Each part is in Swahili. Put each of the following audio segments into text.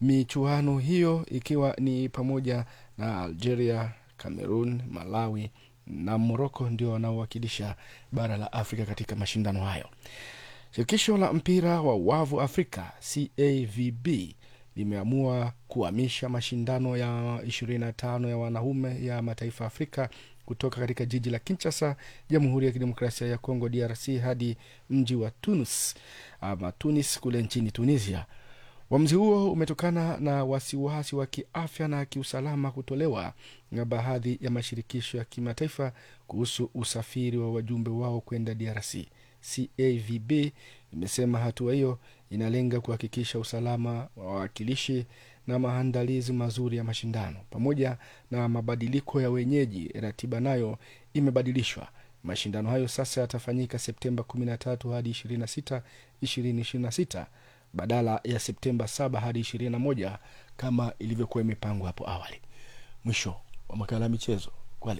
michuano hiyo ikiwa ni pamoja na Algeria, Cameroon, Malawi na Morocco ndio wanaowakilisha bara la Afrika katika mashindano hayo. Shirikisho la mpira wa wavu Afrika CAVB limeamua kuhamisha mashindano ya 25 ya wanaume ya mataifa ya Afrika kutoka katika jiji la Kinshasa, Jamhuri ya Kidemokrasia ya Kongo DRC hadi mji wa Tunis ama Tunis kule nchini Tunisia. Uamuzi huo umetokana na wasiwasi wa kiafya na kiusalama kutolewa na baadhi ya mashirikisho ya kimataifa kuhusu usafiri wa wajumbe wao kwenda DRC. CAVB imesema hatua hiyo inalenga kuhakikisha usalama wa wawakilishi na maandalizi mazuri ya mashindano pamoja na mabadiliko ya wenyeji. Ratiba nayo imebadilishwa. Mashindano hayo sasa yatafanyika Septemba 13 hadi 26, 2026 badala ya Septemba 7 hadi 21 kama ilivyokuwa imepangwa hapo awali. Mwisho wa makala ya michezo Kwale.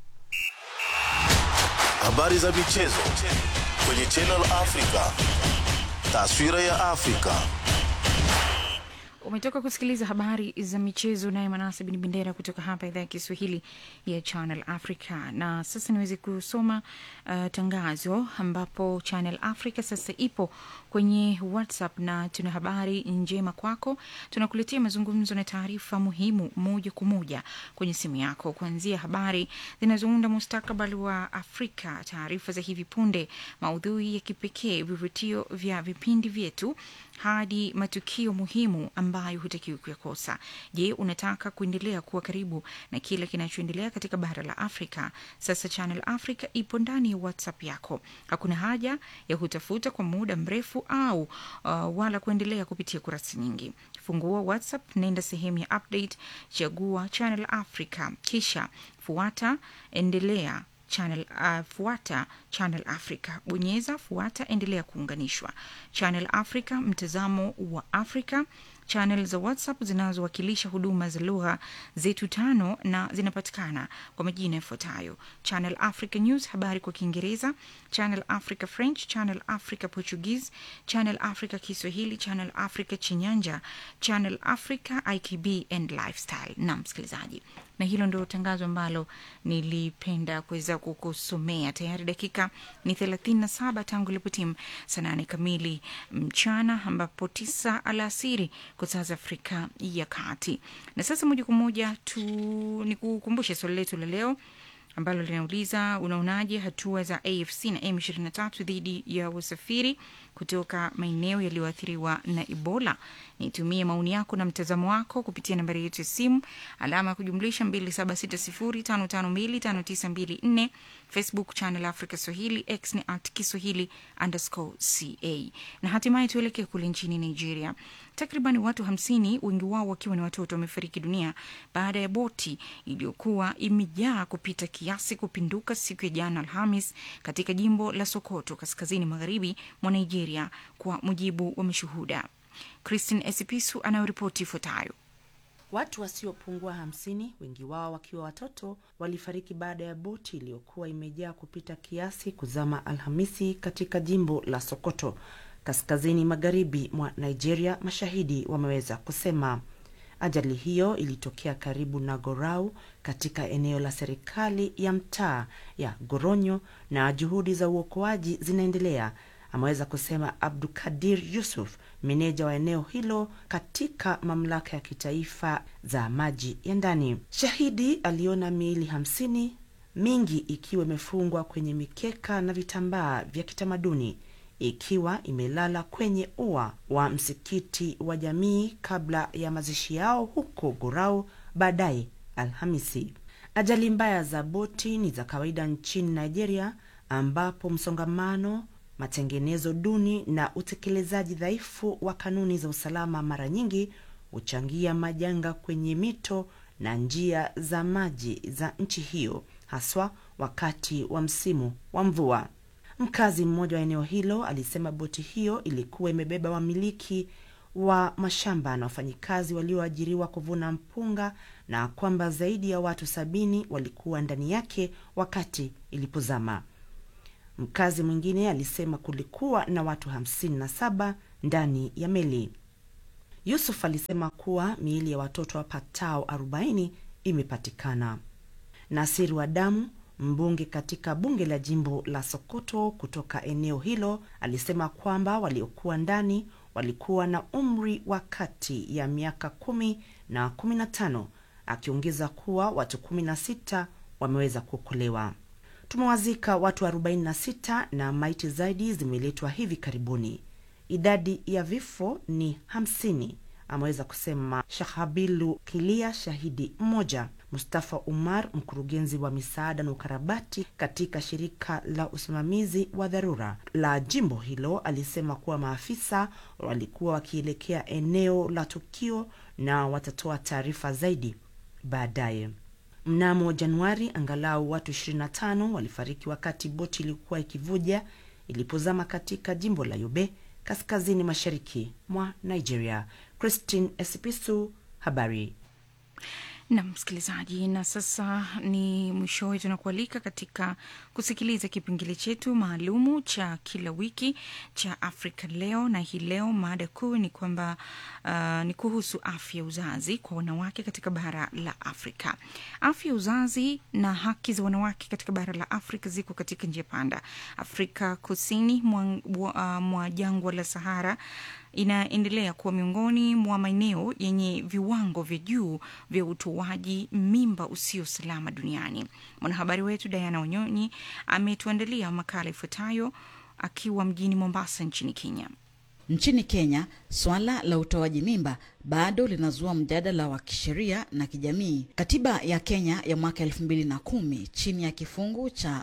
Habari za michezo kwenye Channel Africa. Taswira ya Afrika. Umetoka kusikiliza habari za michezo naye Manase Bin Bendera kutoka hapa idhaa ya Kiswahili ya Channel Africa. Na sasa niweze kusoma uh, tangazo ambapo Channel Africa sasa ipo kwenye WhatsApp na tuna habari njema kwako. Tunakuletea mazungumzo na taarifa muhimu moja kwa moja kwenye simu yako, kuanzia habari zinazounda mustakabali wa Afrika, taarifa za hivi punde, maudhui ya kipekee, vivutio vya vipindi vyetu hadi matukio muhimu ambayo hutakiwi kuyakosa. Je, unataka kuendelea kuwa karibu na kile kinachoendelea katika bara la Afrika? Sasa Channel Africa ipo ndani ya WhatsApp yako. Hakuna haja ya kutafuta kwa muda mrefu au uh, wala kuendelea kupitia kurasa nyingi. Fungua WhatsApp, nenda sehemu ya update, chagua Channel Africa, kisha fuata, endelea Channel, uh, fuata Channel Africa, bonyeza fuata, endelea kuunganishwa. Channel Africa, mtazamo wa Afrika. Channel za WhatsApp zinazowakilisha huduma za lugha zetu tano na zinapatikana kwa majina yafuatayo: Channel Africa News, habari kwa Kiingereza; Channel Africa French; Channel Africa Portuguese; Channel Africa Kiswahili; Channel Africa Chinyanja; Channel Africa IKB and Lifestyle. Na msikilizaji, na hilo ndio tangazo ambalo nilipenda kuweza kukusomea. Tayari dakika ni thelathini na saba tangu ilipotimu saa nane kamili mchana, ambapo tisa alasiri kwa saa za Afrika ya Kati. Na sasa moja kwa moja tu ni kukumbushe swali letu la leo ambalo linauliza unaonaje hatua za AFC na M23 dhidi ya wasafiri kutoka maeneo yaliyoathiriwa na Ebola. Nitumie maoni yako na mtazamo wako kupitia nambari yetu ya simu alama ya kujumlisha 2760552594 Facebook Channel Africa Swahili, X ni at Kiswahili underscore ca. Na hatimaye tuelekee kule nchini Nigeria. Takriban watu hamsini, wengi wao wakiwa ni watoto, wamefariki dunia baada ya boti iliyokuwa imejaa kupita kiasi kupinduka siku ya jana Alhamis katika jimbo la Sokoto, kaskazini magharibi mwa Nigeria, kwa mujibu wa mashuhuda. Christine Esipisu anayoripoti ifuatayo. Watu wasiopungua hamsini, wengi wao wakiwa watoto, walifariki baada ya boti iliyokuwa imejaa kupita kiasi kuzama Alhamisi katika jimbo la Sokoto, kaskazini magharibi mwa Nigeria, mashahidi wameweza kusema. Ajali hiyo ilitokea karibu na Gorau katika eneo la serikali ya mtaa ya Goronyo na juhudi za uokoaji zinaendelea, ameweza kusema Abdukadir Yusuf, meneja wa eneo hilo katika mamlaka ya kitaifa za maji ya ndani. Shahidi aliona miili hamsini, mingi ikiwa imefungwa kwenye mikeka na vitambaa vya kitamaduni ikiwa imelala kwenye ua wa msikiti wa jamii kabla ya mazishi yao huko Gorau baadaye Alhamisi. Ajali mbaya za boti ni za kawaida nchini Nigeria, ambapo msongamano, matengenezo duni na utekelezaji dhaifu wa kanuni za usalama mara nyingi huchangia majanga kwenye mito na njia za maji za nchi hiyo, haswa wakati wa msimu wa mvua. Mkazi mmoja wa eneo hilo alisema boti hiyo ilikuwa imebeba wamiliki wa mashamba na wafanyikazi walioajiriwa kuvuna mpunga na kwamba zaidi ya watu sabini walikuwa ndani yake wakati ilipozama. Mkazi mwingine alisema kulikuwa na watu hamsini na saba ndani ya meli. Yusuf alisema kuwa miili ya watoto wapatao 40 imepatikana. Nasir Wadamu, mbunge katika bunge la jimbo la Sokoto kutoka eneo hilo, alisema kwamba waliokuwa ndani walikuwa na umri wa kati ya miaka kumi na 15, akiongeza kuwa watu 16 wameweza kuokolewa. Tumewazika watu 46 na maiti zaidi zimeletwa hivi karibuni. Idadi ya vifo ni 50, ameweza kusema Shahabilu Kilia, shahidi mmoja. Mustafa Umar, mkurugenzi wa misaada na ukarabati katika shirika la usimamizi wa dharura la jimbo hilo, alisema kuwa maafisa walikuwa wakielekea eneo la tukio na watatoa taarifa zaidi baadaye. Mnamo Januari, angalau watu 25 walifariki wakati boti ilikuwa ikivuja ilipozama katika jimbo la Yobe, kaskazini mashariki mwa Nigeria. Christine Esipisu, habari na msikilizaji, na sasa ni mwishowe, tunakualika katika kusikiliza kipengele chetu maalumu cha kila wiki cha Afrika Leo, na hii leo mada kuu ni kwamba uh, ni kuhusu afya uzazi kwa wanawake katika bara la Afrika. Afya uzazi na haki za wanawake katika bara la Afrika ziko katika njia panda. Afrika kusini mwa, uh, mwa jangwa la Sahara inaendelea kuwa miongoni mwa maeneo yenye viwango vya juu vya utoaji mimba usio salama duniani. Mwanahabari wetu Diana Wanyonyi ametuandalia makala ifuatayo akiwa mjini Mombasa nchini Kenya. Nchini Kenya, swala la utoaji mimba bado linazua mjadala wa kisheria na kijamii. Katiba ya Kenya ya mwaka elfu mbili na kumi chini ya kifungu cha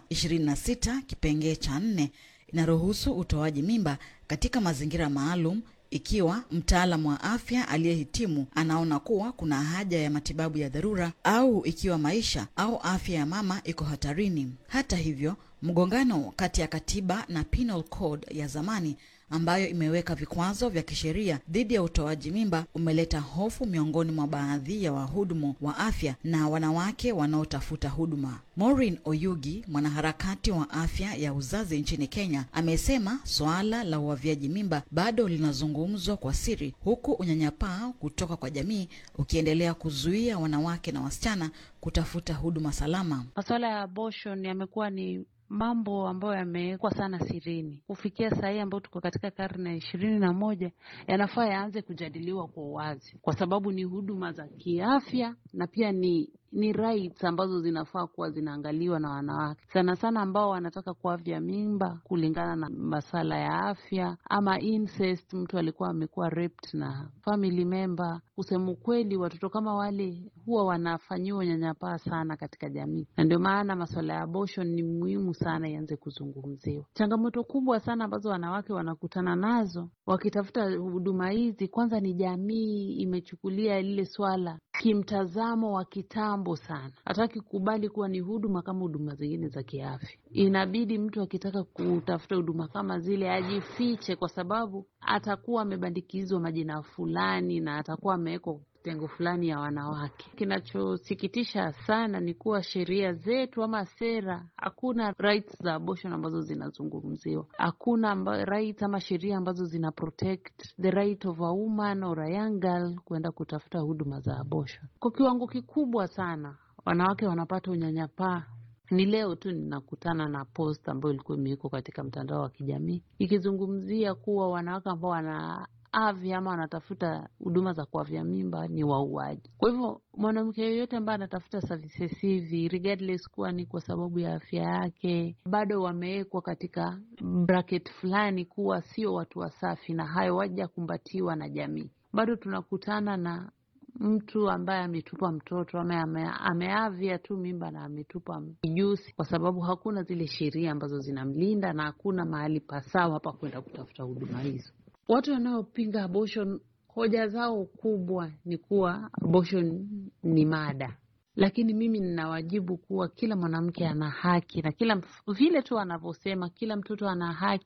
26 kipengee cha nne inaruhusu utoaji mimba katika mazingira maalum ikiwa mtaalamu wa afya aliyehitimu anaona kuwa kuna haja ya matibabu ya dharura au ikiwa maisha au afya ya mama iko hatarini. Hata hivyo, mgongano kati ya katiba na penal code ya zamani ambayo imeweka vikwazo vya kisheria dhidi ya utoaji mimba umeleta hofu miongoni mwa baadhi ya wahudumu wa afya na wanawake wanaotafuta huduma. Maureen Oyugi, mwanaharakati wa afya ya uzazi nchini Kenya, amesema suala la uavyaji mimba bado linazungumzwa kwa siri, huku unyanyapaa kutoka kwa jamii ukiendelea kuzuia wanawake na wasichana kutafuta huduma salama. Masuala ya abortion yamekuwa ni mambo ambayo yamewekwa sana sirini. Kufikia saa hii ambayo tuko katika karne ya ishirini na moja, yanafaa yaanze kujadiliwa kwa uwazi, kwa sababu ni huduma za kiafya na pia ni ni rights ambazo zinafaa kuwa zinaangaliwa na wanawake sana sana ambao wanataka kuavya mimba kulingana na masala ya afya ama incest, mtu alikuwa amekuwa raped na family member. Kusema ukweli, watoto kama wale huwa wanafanyiwa unyanyapaa sana katika jamii, na ndio maana masuala ya abortion ni muhimu sana ianze kuzungumziwa. Changamoto kubwa sana ambazo wanawake wanakutana nazo wakitafuta huduma hizi, kwanza ni jamii imechukulia lile swala kimtazamo wa kitambo sana, hataki kukubali kuwa ni huduma kama huduma zingine za kiafya. Inabidi mtu akitaka kutafuta huduma kama zile ajifiche, kwa sababu atakuwa amebandikizwa majina fulani na atakuwa amewekwa kitengo fulani ya wanawake. Kinachosikitisha sana ni kuwa sheria zetu ama sera, hakuna rights za abortion ambazo zinazungumziwa. Hakuna rights ama sheria ambazo zina protect the right of a woman or a young girl kuenda kutafuta huduma za abortion. Kwa kiwango kikubwa sana wanawake wanapata unyanyapaa. Ni leo tu ninakutana na post ambayo ilikuwa imewekwa katika mtandao wa kijamii ikizungumzia kuwa wanawake ambao wana avya ama wanatafuta huduma za kuavya mimba ni wauaji. Kwa hivyo mwanamke yoyote ambaye anatafuta services hivi regardless kuwa ni kwa sababu ya afya yake, bado wamewekwa katika bracket fulani kuwa sio watu wasafi, na hayo waja kumbatiwa na jamii. Bado tunakutana na mtu ambaye ametupa mtoto ama ame, ameavya tu mimba na ametupa mijusi, kwa sababu hakuna zile sheria ambazo zinamlinda na hakuna mahali pasawa pa kwenda kutafuta huduma hizo. Watu wanaopinga abortion hoja zao kubwa ni kuwa abortion ni mada, lakini mimi ninawajibu kuwa kila mwanamke ana haki na kila vile tu anavyosema kila mtoto ana haki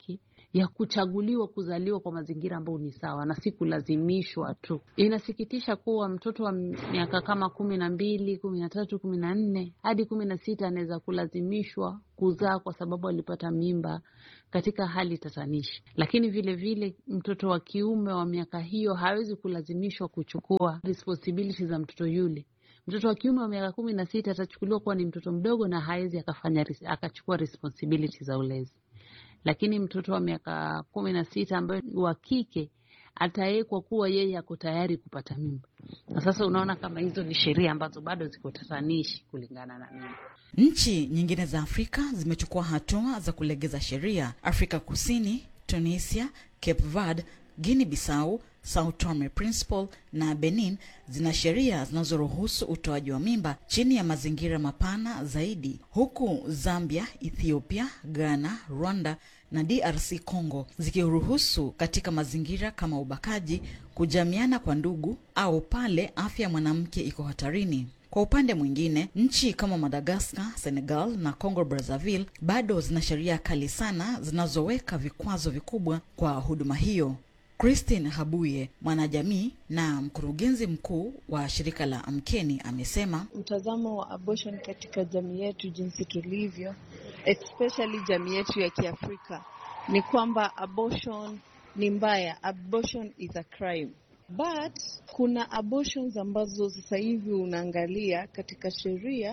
ya kuchaguliwa kuzaliwa kwa mazingira ambayo ni sawa na si kulazimishwa tu. Inasikitisha kuwa mtoto wa miaka kama kumi na mbili, kumi na tatu, kumi na nne hadi kumi na sita anaweza kulazimishwa kuzaa kwa sababu alipata mimba katika hali tatanishi. Lakini vile vile mtoto wa kiume wa miaka hiyo hawezi kulazimishwa kuchukua responsibility za mtoto yule. Mtoto wa kiume wa miaka kumi na sita atachukuliwa kuwa ni mtoto mdogo na hawezi akafanya akachukua responsibility za ulezi lakini mtoto wa miaka kumi na sita ambaye wa kike atawekwa kuwa yeye ako tayari kupata mimba. Na sasa unaona kama hizo ni sheria ambazo bado ziko tatanishi kulingana na mimi. Nchi nyingine za Afrika zimechukua hatua za kulegeza sheria. Afrika Kusini, Tunisia, Cape Verde, Guinea Bissau, Sao Tome Principe na Benin zina sheria zinazoruhusu utoaji wa mimba chini ya mazingira mapana zaidi, huku Zambia, Ethiopia, Ghana, Rwanda na DRC Congo zikiruhusu katika mazingira kama ubakaji, kujamiana kwa ndugu au pale afya ya mwanamke iko hatarini. Kwa upande mwingine, nchi kama Madagaskar, Senegal na Congo Brazzaville bado zina sheria kali sana zinazoweka vikwazo vikubwa kwa huduma hiyo. Christine Habuye, mwanajamii na mkurugenzi mkuu wa shirika la Amkeni, amesema mtazamo wa abortion katika jamii yetu jinsi tulivyo, especially jamii yetu ya Kiafrika, ni kwamba abortion ni mbaya, abortion is a crime. But kuna abortions ambazo sasa hivi unaangalia katika sheria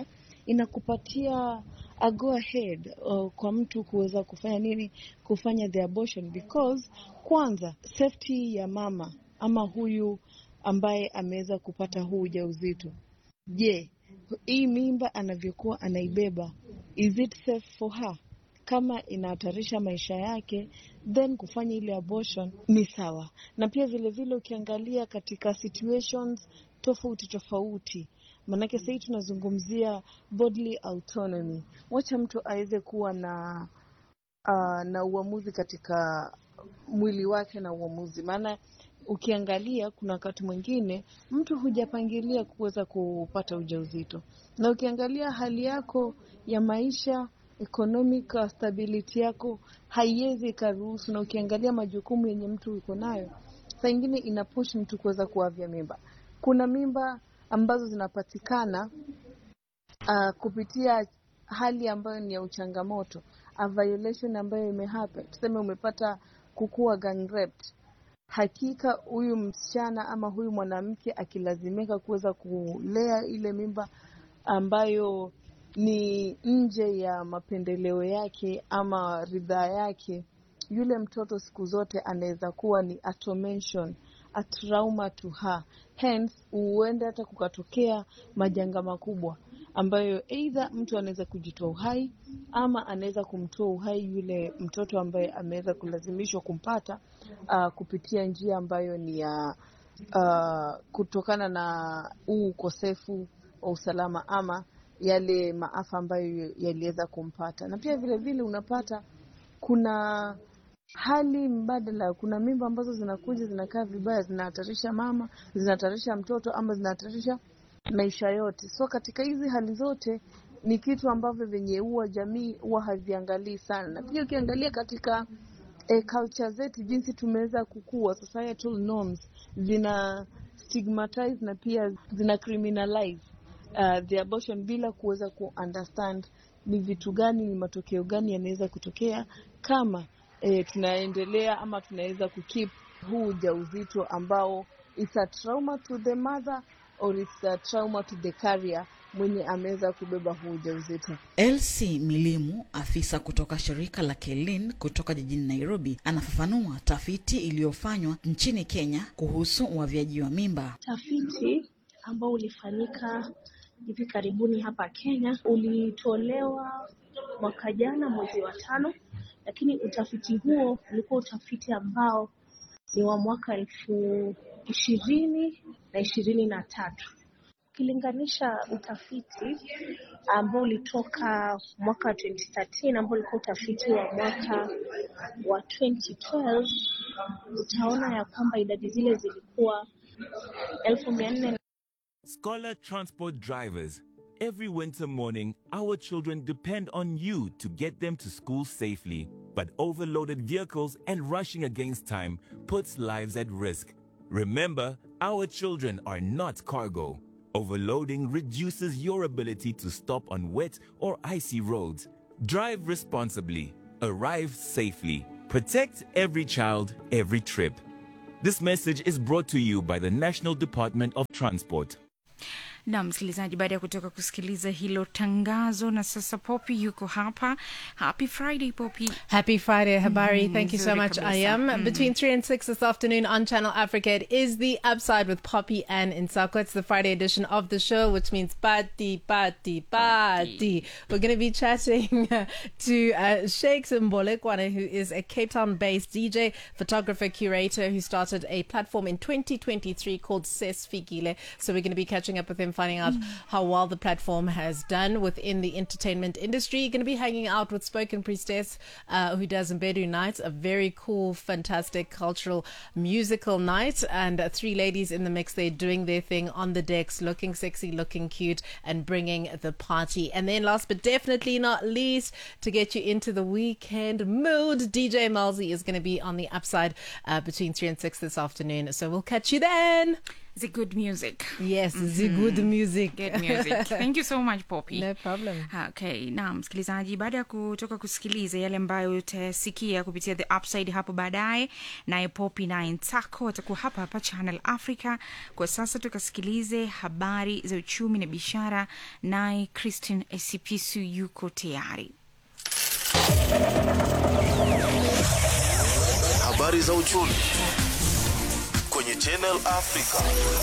inakupatia a go ahead uh, kwa mtu kuweza kufanya nini, kufanya the abortion because kwanza safety ya mama ama huyu ambaye ameweza kupata huu ujauzito. Je, hii mimba anavyokuwa anaibeba, is it safe for her? Kama inahatarisha maisha yake, then kufanya ile abortion ni sawa. Na pia vile vile ukiangalia katika situations tofauti tofauti Maanake sahii tunazungumzia bodily autonomy, wacha mtu aweze kuwa na uh, na uamuzi katika mwili wake na uamuzi. Maana ukiangalia kuna wakati mwingine mtu hujapangilia kuweza kupata ujauzito, na ukiangalia hali yako ya maisha economic stability yako haiwezi ikaruhusu, na ukiangalia majukumu yenye mtu uko nayo, saa ingine inapush mtu kuweza kuavya mimba. Kuna mimba ambazo zinapatikana uh, kupitia hali ambayo ni ya uchangamoto, a violation ambayo imehappen, tuseme umepata kukua gang raped. Hakika huyu msichana ama huyu mwanamke akilazimika kuweza kulea ile mimba ambayo ni nje ya mapendeleo yake ama ridhaa yake, yule mtoto siku zote anaweza kuwa ni a tormention, a trauma to her. Hence huenda hata kukatokea majanga makubwa ambayo aidha mtu anaweza kujitoa uhai ama anaweza kumtoa uhai yule mtoto ambaye ameweza kulazimishwa kumpata uh, kupitia njia ambayo ni ya uh, kutokana na huu ukosefu wa usalama ama yale maafa ambayo yaliweza kumpata. Na pia vile vile unapata kuna hali mbadala, kuna mimba ambazo zinakuja zinakaa vibaya, zinahatarisha mama, zinahatarisha mtoto ama zinahatarisha maisha yote. So katika hizi hali zote ni kitu ambavyo venye huwa jamii huwa haviangalii sana, na pia ukiangalia katika e, culture zetu jinsi tumeweza kukua, societal norms zina stigmatize na pia zina criminalize uh, the abortion bila kuweza ku understand ni vitu gani, ni matokeo gani yanaweza kutokea kama e, tunaendelea ama tunaweza kukeep huu ujauzito ambao it's a trauma to the mother or it's a trauma to the carrier mwenye ameweza kubeba huu ujauzito. Elsie Milimu, afisa kutoka shirika la Kelin kutoka jijini Nairobi, anafafanua tafiti iliyofanywa nchini Kenya kuhusu uavyaji wa mimba. Tafiti ambao ulifanyika hivi karibuni hapa Kenya ulitolewa mwaka jana mwezi wa tano, lakini utafiti huo ulikuwa utafiti ambao ni wa mwaka elfu ishirini na ishirini na tatu ukilinganisha utafiti ambao ulitoka mwaka wa 2013 ambao ulikuwa utafiti wa mwaka wa 2012 utaona ya kwamba idadi zile zilikuwa elfu mia nne Scholar Transport drivers, every winter morning, our children depend on you to get them to school safely. but overloaded vehicles and rushing against time puts lives at risk. Remember, our children are not cargo. Overloading reduces your ability to stop on wet or icy roads. Drive responsibly, arrive safely, protect every child, every trip. This message is brought to you by the National Department of Transport. na msikilizaji baada ya kutoka kusikiliza hilo tangazo na sasa popi yuko hapa happy friday popi Happy Friday, Habari. Mm, Thank you so nzuri much. I kabisa. am Mm. between 3 and 6 this afternoon on Channel Africa. It is the upside with Poppy and Insako. It's the Friday edition of the show, which means party, party, party. We're going to be chatting to uh, Sheikh Mbolekwane, who is a Cape Town based DJ, photographer, curator who started a platform in 2023 called Ses Fikile. So we're going to be catching up with him, finding out how well the platform has done within the entertainment industry. You're going to be hanging out with Spoken Priestess, uh, who does Mbedu Nights, a very cool, fantastic cultural musical night. And uh, three ladies in the mix, they're doing their thing on the decks, looking sexy, looking cute, and bringing the party. And then, last but definitely not least, to get you into the weekend mood, DJ Malzi is going to be on the upside uh, between 3 and 6 this afternoon. So we'll catch you then. the good music Yes, the good music. good music thank you so much poppy No problem. okay na msikilizaji baada ya kutoka kusikiliza yale ambayo utasikia kupitia the upside hapo baadaye naye popi naye ntako watakuwa hapa hapa channel africa kwa sasa tukasikilize habari za uchumi na biashara naye christine esipisu yuko tayari Habari za uchumi kwenye Channel Africa.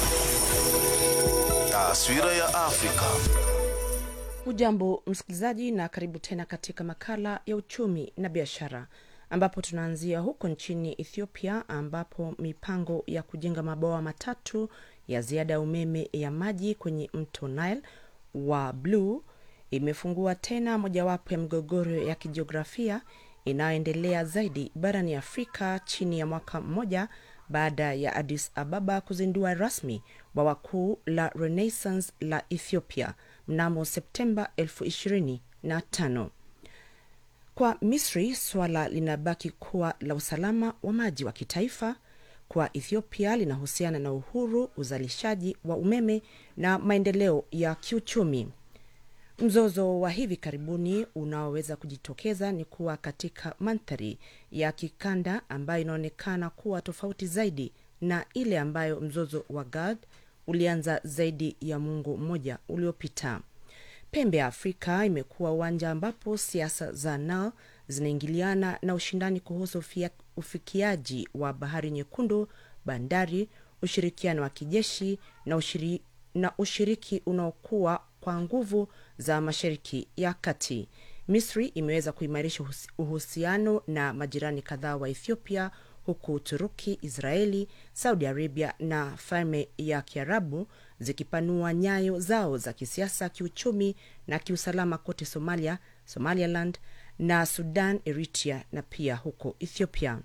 Taswira ya Afrika. Hujambo msikilizaji, na karibu tena katika makala ya uchumi na biashara, ambapo tunaanzia huko nchini Ethiopia, ambapo mipango ya kujenga mabwawa matatu ya ziada ya umeme ya maji kwenye mto Nile wa Blue imefungua tena mojawapo ya migogoro ya kijiografia inayoendelea zaidi barani Afrika chini ya mwaka mmoja baada ya Addis Ababa kuzindua rasmi bwawa kuu la Renaissance la Ethiopia mnamo Septemba 2025. Kwa Misri, suala linabaki kuwa la usalama wa maji wa kitaifa. Kwa Ethiopia, linahusiana na uhuru, uzalishaji wa umeme na maendeleo ya kiuchumi. Mzozo wa hivi karibuni unaoweza kujitokeza ni kuwa katika mandhari ya kikanda ambayo inaonekana kuwa tofauti zaidi na ile ambayo mzozo wa GAD ulianza zaidi ya muongo mmoja uliopita. Pembe ya Afrika imekuwa uwanja ambapo siasa za Nile zinaingiliana na ushindani kuhusu ufia- ufikiaji wa bahari nyekundu, bandari, ushirikiano wa kijeshi na, ushiri, na ushiriki unaokuwa kwa nguvu za Mashariki ya Kati. Misri imeweza kuimarisha uhusi- uhusiano na majirani kadhaa wa Ethiopia huku Uturuki, Israeli, Saudi Arabia na Falme ya Kiarabu zikipanua nyayo zao za kisiasa, kiuchumi na kiusalama kote Somalia, Somaliland na Sudan, Eritrea na pia huko Ethiopia.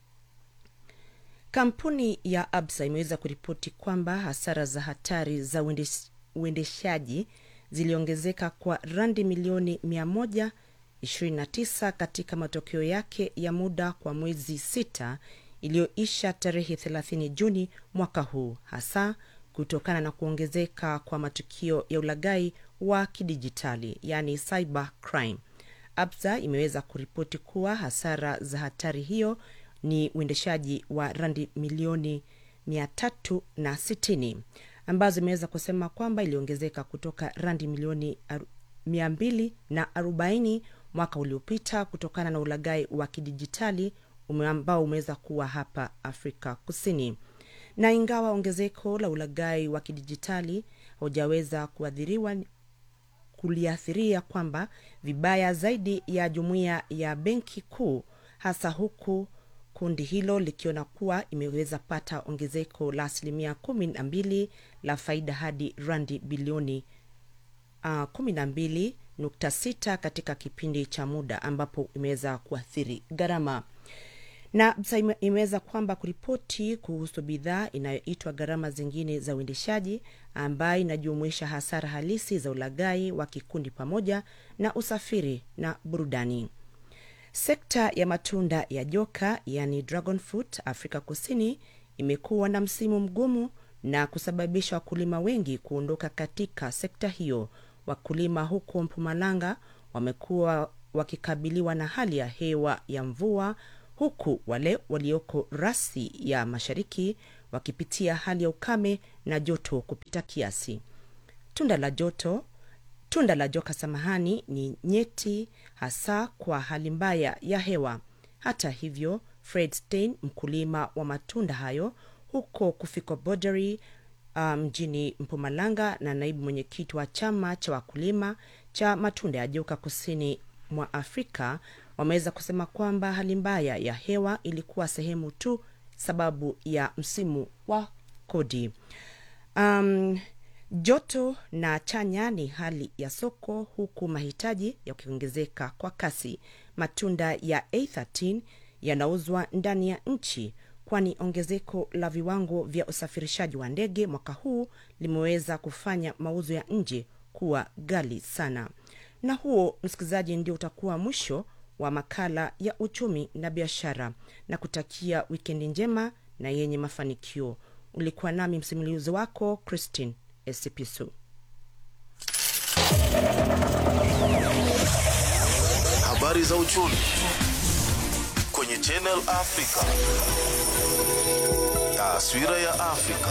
Kampuni ya Absa imeweza kuripoti kwamba hasara za hatari za uendes- uendeshaji ziliongezeka kwa randi milioni 129 katika matokeo yake ya muda kwa mwezi sita iliyoisha tarehe 30 Juni mwaka huu, hasa kutokana na kuongezeka kwa matukio ya ulaghai wa kidijitali, yani cyber crime. Absa imeweza kuripoti kuwa hasara za hatari hiyo ni uendeshaji wa randi milioni 360 ambazo imeweza kusema kwamba iliongezeka kutoka randi milioni aru- 240 mwaka uliopita kutokana na ulaghai wa kidijitali ume- ambao umeweza kuwa hapa Afrika Kusini. Na ingawa ongezeko la ulaghai wa kidijitali haujaweza kuathiriwa kuliathiria kwamba vibaya zaidi ya jumuiya ya benki kuu hasa huku kundi hilo likiona kuwa imeweza pata ongezeko la asilimia kumi na mbili la faida hadi randi bilioni uh, kumi na mbili nukta sita katika kipindi cha muda ambapo imeweza kuathiri gharama na BSA ime- imeweza kwamba kuripoti kuhusu bidhaa inayoitwa gharama zingine za uendeshaji ambayo inajumuisha hasara halisi za ulaghai wa kikundi pamoja na usafiri na burudani Sekta ya matunda ya joka yani dragon fruit Afrika Kusini imekuwa na msimu mgumu na kusababisha wakulima wengi kuondoka katika sekta hiyo. Wakulima huko Mpumalanga wamekuwa wakikabiliwa na hali ya hewa ya mvua, huku wale walioko rasi ya mashariki wakipitia hali ya ukame na joto kupita kiasi. Tunda la joto tunda la joka samahani ni nyeti hasa kwa hali mbaya ya hewa. Hata hivyo, Fred Stein, mkulima wa matunda hayo huko Kufiko Boundary mjini um, Mpumalanga na naibu mwenyekiti wa chama cha wakulima cha matunda ya joka kusini mwa Afrika wameweza kusema kwamba hali mbaya ya hewa ilikuwa sehemu tu sababu ya msimu wa kodi. Um, joto na chanya ni hali ya soko huku mahitaji yakiongezeka kwa kasi. Matunda ya A13 yanauzwa ndani ya nchi kwani ongezeko la viwango vya usafirishaji wa ndege mwaka huu limeweza kufanya mauzo ya nje kuwa ghali sana. Na huo, msikilizaji, ndio utakuwa mwisho wa makala ya uchumi na biashara, na kutakia wikendi njema na yenye mafanikio. Ulikuwa nami msimulizi wako Christine Esipisu. Habari za uchumi kwenye Channel Africa. Taswira ya Afrika.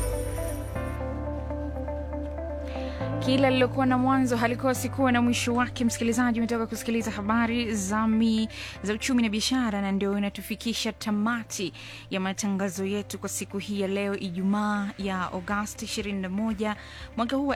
Kila lilokuwa na mwanzo halikosi kuwa na mwisho wake. Msikilizaji, umetoka kusikiliza habari za mi za uchumi na biashara, na ndio inatufikisha tamati ya matangazo yetu kwa siku hii ya leo, Ijumaa ya Agosti 21 mwaka huu wa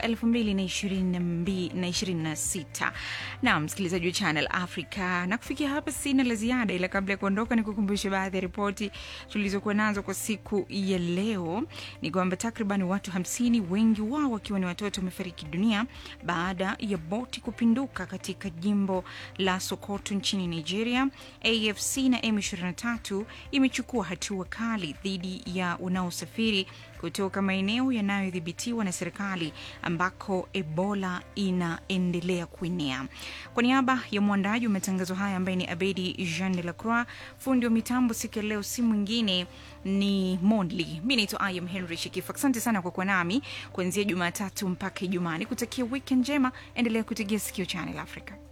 2026. Naam, msikilizaji wa Channel Africa, na kufikia hapa sina la ziada, ila kabla ya kuondoka, ni kukumbusha baadhi ya ripoti tulizokuwa nazo kwa siku ya leo. Ni kwamba takriban watu 50 wengi wao wakiwa ni watoto wamefariki dunia baada ya boti kupinduka katika jimbo la Sokoto nchini Nigeria. AFC na M23 imechukua hatua kali dhidi ya wanaosafiri kutoka maeneo yanayodhibitiwa na serikali ambako Ebola inaendelea kuenea. Kwa niaba ya mwandaji wa matangazo haya ambaye ni Abedi Jean de la Croix, fundi wa mitambo siku ya leo si mwingine ni Mondli. Mi naitwa Ayam Henry Shikifu. Asante sana kwa kuwa nami kuanzia Jumatatu mpaka Ijumaa. Nikutakia wikendi njema, endelea kutegea sikio Channel Africa.